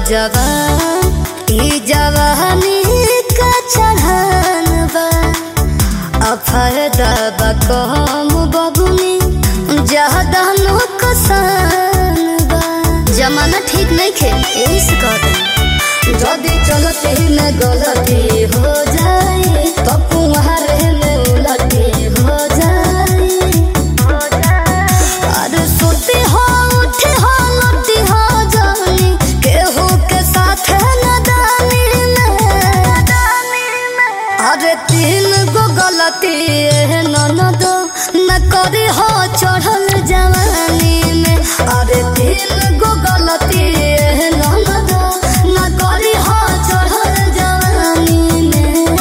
जवान ई जवानी का चढ़ान बा अफरदा बा कम बबुनी ज्यादा नुकसान बा जमाना ठीक नहीं खे यही से कहते जदि चलते में गलती हो जाए तो कुम्हारे में उलटी हो जाए अरे सोते हो उठे हो लटी हो जानी केहू के साथ नदानी में अरे तीन गो गलती है ननद न करे हो चढ़ल जवानी में अरे तीन गो गलती है ननद न करे हो चढ़ल जवानी में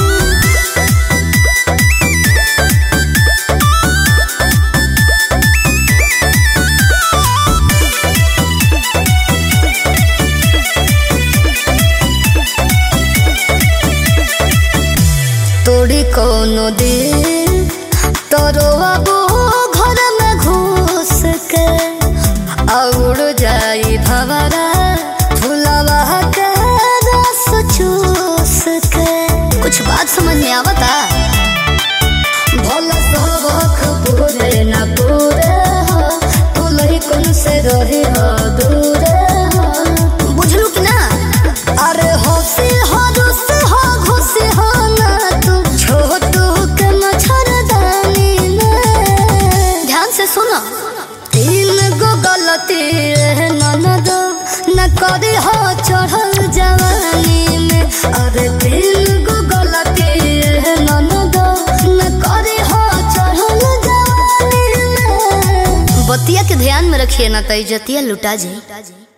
तोड़ी कोनो दिल तोरो अबो घर में घुस के और जाई भवरा फुलवा के रस चूस के कुछ बात समझ में आवता भोला सबक पूरे न पूरे हो तू लही कौन से रही हो दूरे हो बुझलू कि ना अरे होशी हो रुस हो घुसी हो ना तू छोटू के मच्छरदानी में ध्यान से सुनो तीन गो गलती है ननद न करे हो चढ़ल जवानी में अरे तीन गो गलती है ननद न करे हो चढ़ल जवानी में बतिया के ध्यान में रखिए ना तो इज्जतिया लुटा जाए